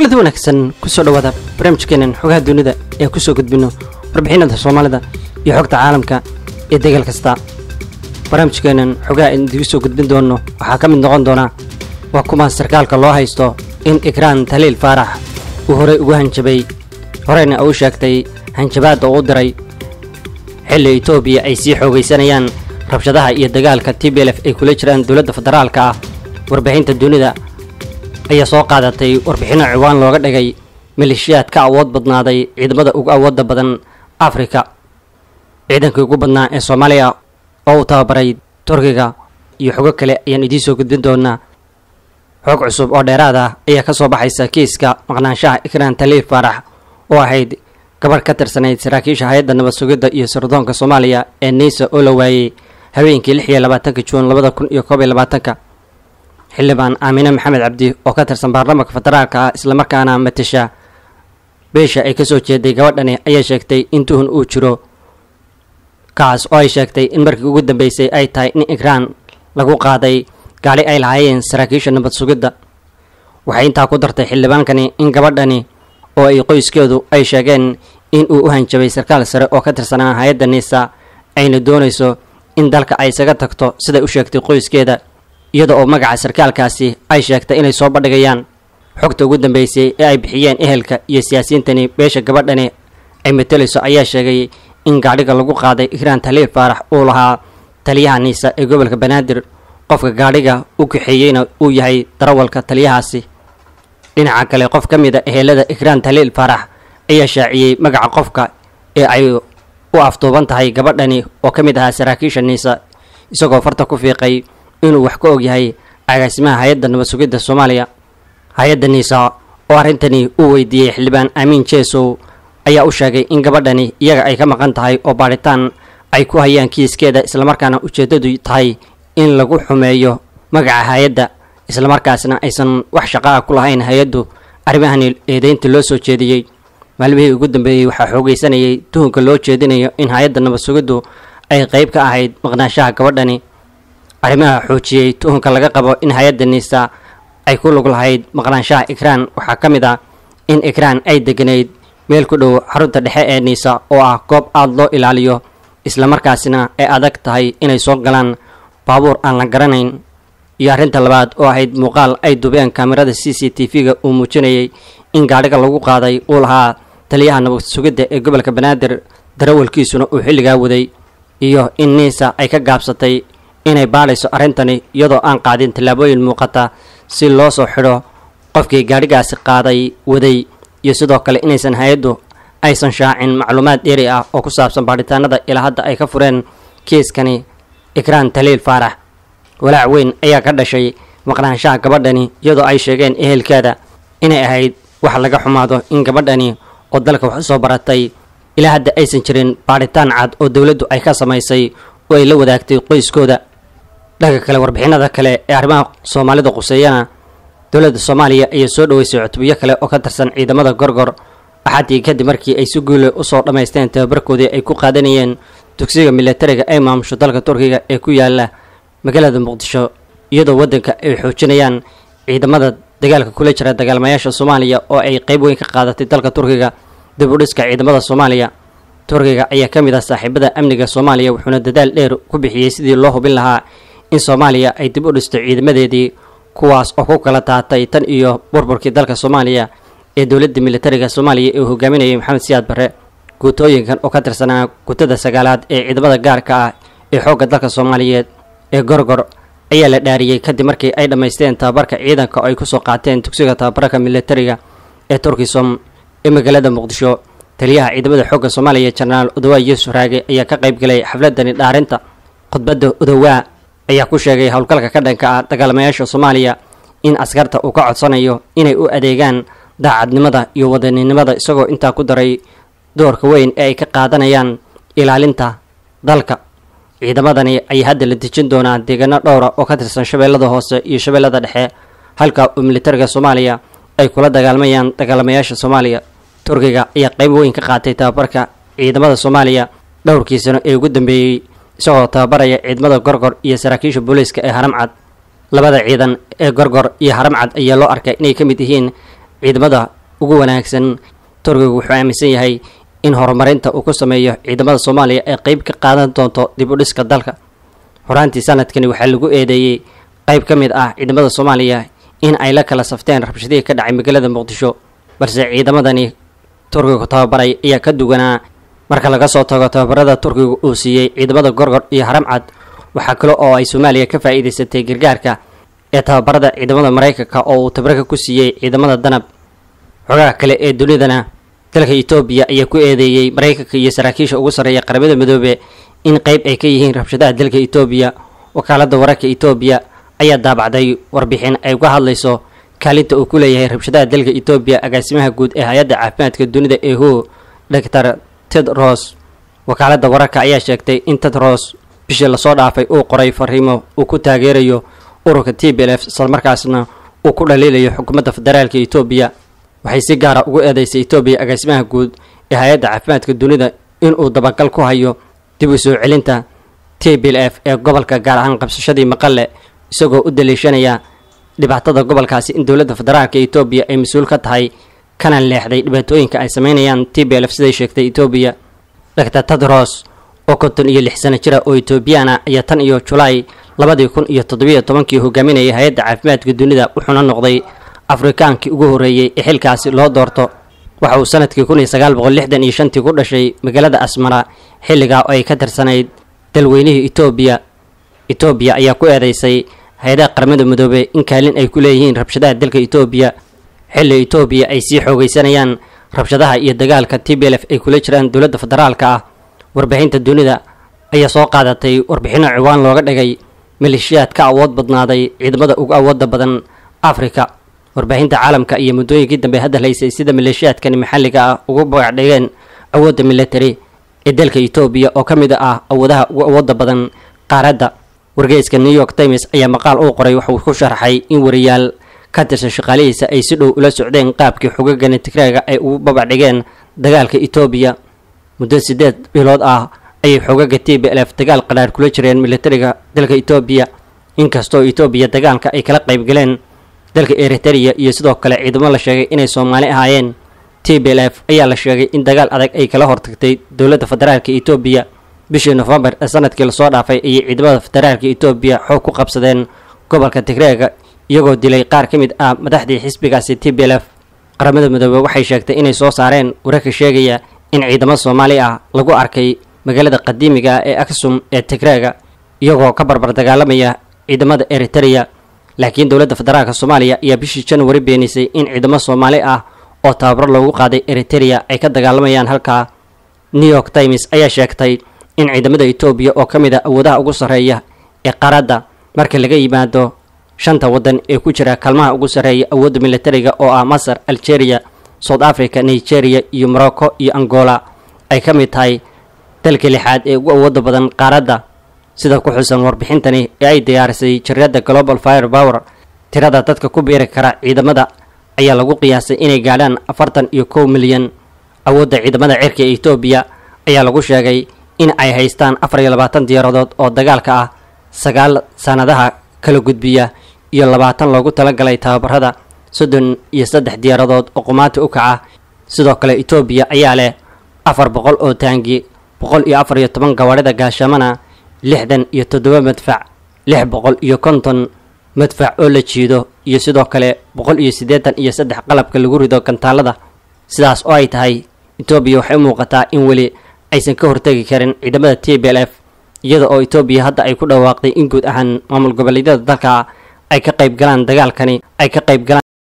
kulanti wanaagsan kusoo dhawaada barnaamijkeenan xogaha dunida ee kusoo gudbino warbixinada soomaalida iyo xogta caalamka ee degal kasta barnaamijkeenan xogaha idigu soo gudbin doono waxaa ka mid noqon doona waa kuma sarkaalka loo haysto in ikraan taliil faarax uu horey ugu hanjabay horeyna uu sheegtay hanjabaadda uu diray xilli etoobiya ay sii xoogaysanayaan rabshadaha iyo dagaalka t b lf ay kula jiraan dowladda federaalka ah warbixinta dunida ayaa soo qaadatay warbixinno ciwaan looga dhigay maleeshiyaad ka awood badnaaday ciidamada ugu awoodda badan afrika ciidankii ugu badnaa ee soomaaliya oo uu tababaray turkiga iyo xogo kale ayaan idiin soo gudbin doonaa xog cusub oo dheeraad ah ayaa ka soo baxaysa kiiska maqnaanshaha ikraan taliil faarax oo ahayd gabadh ka tirsanayd saraakiisha hay-adda nabad sugidda iyo sirdoonka soomaaliya ee neysa oo la waayey habeenkii lix iyo labaatanka juun labada kun iyo koob iyo labaatanka xildhibaan aamine maxamed cabdi oo ka tirsan baarlamaanka federaalka ah islamarkaana matasha beesha ay kasoo jeeday gabadhani ayaa sheegtay in tuhun uu jiro kaas oo ay sheegtay in markii ugu dambeysay ay tahay in ikraan lagu qaaday gaali ay lahaayeen saraakiisha nabad sugidda waxay intaa ku dartay xildhibaankani in gabadhani oo ay qoyskeedu ay sheegeen in uu u hanjabay sarkaal sare oo ka tirsanaa hay-adda niisa ayna doonayso in dalka ay isaga tagto siday u sheegtay qoyskeeda iyada oo magaca sarkaalkaasi ay sheegtay inay soo bandhigayaan xogta ugu dambeysay ee ay bixiyeen ehelka iyo siyaasiyiintani beesha gabadhani ay matelayso ayaa sheegay in gaadhiga lagu qaaday ikraan taliil faarax uu lahaa taliyaha niisa ee gobolka banaadir qofka gaadhiga u kaxeeyeyna uu yahay darawalka taliyahaasi dhinaca kale qof ka mid a ehelada ikraan taliil faarax ayaa shaaciyey magaca qofka ee ay u afduuban tahay gabadhani oo ka mid ahaa saraakiisha niisa isagoo farta ku fiiqay inuu wax ka og yahay agaasimaha hay-adda nabad sugidda soomaaliya hay-adda niisa oo arrintani uu weydiiyey xildhibaan aamiin jeesow ayaa u sheegay in gabadhani iyaga ay ka maqan tahay oo baadhitaan ay ku hayaan kiiskeeda islamarkaana ujeeddadu tahay in lagu xumeeyo magaca hay-adda islamarkaasna aysan wax shaqo ah ku lahayn hay-addu arrimahani eedeynta loo soo jeediyey maalmihii ugu dambeeyey waxaa xoogaysanayay tuhunka loo jeedinayo in hay-adda nabad sugiddu ay qayb ka ahayd maqnaanshaha gabadhani arrimaha xoojiyey tuhunka laga qabo in hay-adda niisa ay ku lug lahayd maqnaanshaha ikraan waxaa ka mid ah in ikraan ay deganayd meel ku dhow xarunta dhexe ee niisa oo ah goob aada loo ilaaliyo islamarkaasina ay adag tahay inay soo galaan baabuur aan la garanayn iyo arrinta labaad oo ahayd muuqaal ay dubeen kaamirada c c t v-ga uu muujinayay in gaadhiga lagu qaaday uu lahaa taliyaha nabad sugidda ee gobolka banaadir darawalkiisuna uu xilligaa waday iyo in niisa ay ka gaabsatay inay baadhayso arrintani iyadoo aan qaadin tallaabooyin muuqata si loo soo xidho qofkii gaadhigaasi qaaday waday iyo sidoo kale inaysan hay-addu aysan shaacin macluumaad dheeri ah oo ku saabsan baadhitaanada ilaa hadda ay ka fureen kiiskani ikraan taliil faarax walaac weyn ayaa ka dhashay maqnaanshaha gabadhani iyadoo ay sheegeen ehelkeeda inay ahayd wax laga xumaado in gabadhani oo dalka wax usoo baratay ilaa hadda aysan jirin baadhitaan cad oo dowladdu ay ka samaysay oo ay la wadaagtay qoyskooda dhanka kale warbixinada kale ee arrimaha soomaalida quseeyana dowladda soomaaliya ayaa soo dhaweysay cutubyo kale oo ka tirsan ciidamada gorgor axaddii kadib markii ay si guule usoo dhammaysteen tababarkoodii ay ku qaadanayeen dugsiga milatariga ay maamusho dalka turkiga ee ku yaala magaalada muqdisho iyadoo waddanka ay xoojinayaan ciidamada dagaalka kula jira dagaalmayaasha soomaaliya oo ay qayb weyn ka qaadatay dalka turkiga dib u dhiska ciidamada soomaaliya turkiga ayaa ka mid ah saaxiibada amniga soomaaliya wuxuuna dadaal dheer ku bixiyey sidii loo hubin lahaa in soomaaliya ay dib u dhisto ciidamadeedii kuwaas oo ku kala taatay tan iyo burburkii dalka soomaaliya ee dowladda militariga soomaaliya ee uu hogaaminayay maxamed siyaad barre guutooyinkan oo ka tirsanaa guutada sagaalaad ee ciidamada gaarka ah ee xoogga dalka soomaaliyeed ee gorgor ayaa la dhaariyey kadib markii ay dhammaysteen tababarka ciidanka oo ay kusoo qaateen dugsiga tababarka militariga ee turkisom ee magaalada muqdisho taliyaha ciidamada xoogga soomaaliya jenaraal odowaa yuusuf raage ayaa ka qayb galay xafladani dhaarinta khudbadda odowaa ayaa ku sheegay howlgalka ka dhanka ah dagaalamayaasha soomaaliya in askarta uu ka codsanayo inay u adeegaan daacadnimada iyo wadaninimada isagoo intaa ku daray doorka weyn ee ay ka qaadanayaan ilaalinta dalka ciidamadani ayaa hadda la dejin doonaa deegaano dhowra oo ka tirsan shabeellada hoose iyo shabeellada dhexe halka uu militariga soomaaliya ay kula dagaalmayaan dagaalamayaasha soomaaliya turkiga ayaa qayb weyn ka qaatay tababarka ciidamada soomaaliya dhowrkii sano ee ugu dambeeyey isagoo tababaraya ciidamada gorgor iyo saraakiisha booliiska ee haramcad labada ciidan ee gorgor iyo haramcad ayaa loo arkay inay ka mid yihiin ciidamada ugu wanaagsan turkiga wuxuu aaminsan yahay in horumarinta uu ku sameeyo ciidamada soomaaliya ay qeyb ka qaadan doonto dib u dhiska dalka horaantii sanadkani waxaa lagu eedeeyey qayb ka mid ah ciidamada soomaaliya in ay la kala safteen rabshadihii ka dhacay magaalada muqdisho balse ciidamadani turkiga tababaray ayaa ka duwanaa marka laga soo tago tababarada turkiga uu siiyey ciidamada gorgor iyo haramcad waxaa kale oo ay soomaaliya ka faa'iidaysatay gargaarka ee tababarada ciidamada maraykanka oo uu tabarka ku siiyey ciidamada danab xogaha kale ee dunidana dalka etoobiya ayaa ku eedeeyey maraykanka iyo saraakiisha ugu sarreeya qaramada midoobe in qeyb ay ka yihiin rabshadaha dalka etoobiya wakaalada wararka etoobiya ayaa daabacday warbixin ay uga hadlayso kaalinta uu ku leeyahay rabshadaha dalka etoobiya agaasimaha guud ee hay-adda caafimaadka dunida ee ho doctor tedros wakaalada wararka ayaa sheegtay in tedros bishii lasoo dhaafay uu qoray fariimo uu ku taageerayo ururka t b l f islamarkaasna uu ku dhaliilayo xukuumadda federaalka etoobiya waxay si gaara ugu eedeysay etoobiya agaasimaha guud ee hay-adda caafimaadka dunida inuu dabagal ku hayo dib u soo celinta t b l f ee gobolka gaar ahaan qabsashadii maqale isagoo u daliishanaya dhibaatada gobolkaasi in dowladda federaalka etoobiya ay mas-uul ka tahay kana leexday dhibaatooyinka ay sameynayaan t b l f siday sheegtay etoobiya doctor tedros oo konton iyo lix sano jira oo etoobiyana ayaa tan iyo julaay labadii kun iyo toddobiyo tobankii hogaaminayay hay-adda caafimaadka dunida wuxuuna noqday afrikaankii ugu horreeyey ee xilkaasi loo doorto waxa uu sanadkii kun iyo sagaal boqol lixdan iyo shantii ku dhashay magaalada asmara xilligaa oo ay ka tirsanayd dalweynihii etoobiya etoobiya ayaa ku eedeysay hay-adaha qaramada midoobey in kaalin ay ku leeyihiin rabshadaha dalka etoobiya xilli etoobiya ay sii xoogaysanayaan rabshadaha iyo dagaalka t b l f ay kula jiraan dowladda federaalka ah warbixinta dunida ayaa soo qaadatay warbixino ciwaan looga dhigay maleeshiyaad ka awood badnaaday ciidamada ugu awooda badan afrika warbaahinta caalamka iyo muddooyinkii dambe hadda haysay sida maleeshiyaadkani maxalliga ah ugu bagacdhigeen awoodda military ee dalka etoobiya oo ka mid ah awoodaha ugu awooda badan qaaradda wargeyska new york times ayaa maqaal uu qoray waxauu ku sharaxay in wariyaal ka tirsan shaqaalihiisa ay si dhow ula socdeen qaabkii xogagani tigreega ay ugu babacdhigeen dagaalka etoobiya muddo siddeed bilood ah ayay xogaga t b l f dagaal qadhaar kula jireen militariga dalka etoobiya inkastoo etoobiya dagaalka ay kala qayb galeen dalka eritereya iyo sidoo kale ciidamo la sheegay inay soomaali ahaayeen t b l f ayaa la sheegay in dagaal adag ay kala hortagtay dowladda federaalka etoobiya bishii nofembar ee sanadkii lasoo dhaafay ayay ciidamada federaalka etoobiya xoog ku qabsadeen gobolka tigreega iyagoo dilay qaar ka mid ah madaxdii xisbigaasi t b l f qaramada midoobe waxay sheegtay inay soo saareen wararka sheegaya in ciidamo soomaali ah lagu arkay magaalada qadiimiga ah ee aksum ee tigreega iyagoo ka barbar dagaalamaya ciidamada eritereya laakiin dowladda federaalka soomaaliya ayaa bishii januari beenisay in ciidamo soomaali ah oo tababaro loogu qaaday eritereya ay ka dagaalamayaan halkaa new york times ayaa sheegtay in ciidamada etoobiya oo ka mid a awoodaha ugu sarreeya ee qaradda marka laga yimaado shanta waddan ee ku jira kaalmaha ugu sarreeya awoodda militariga oo ah masar algeria south africa nigeria iyo morocco iyo angola ay ka mid tahay dalka lixaad ee ugu awooda badan qaaradda sida ku xusan warbixintani ee ay diyaarisay jariirada global fire power tirada dadka ku biiri kara ciidamada ayaa lagu qiyaasay inay gaadhaan afartan iyo kow milyan awoodda ciidamada cirka ee etoobiya ayaa lagu sheegay in ay haystaan afar iyo labaatan diyaaradood oo dagaalka ah sagaal sanadaha kala gudbiya iyo labaatan loogu talagalay tababarada soddon iyo saddex diyaaradood oo qumaanta u kaca sidoo kale etoobiya ayaa leh afar boqol oo taangi boqol iyo afar iyo toban gawaadhida gaashamana lixdan iyo toddoba madfac lix boqol iyo konton madfac oo la jiido iyo sidoo kale boqol iyo siddeetan iyo saddex qalabka lagu rido gantaalada sidaas oo ay tahay etoobiya waxay u muuqataa in weli aysan ka hortegi karin ciidamada t b l f iyada oo etoobiya hadda ay ku dhawaaqday in guud ahaan maamul goboleedyada dalka ay ka qayb galaan dagaalkani ay ka qayb galaan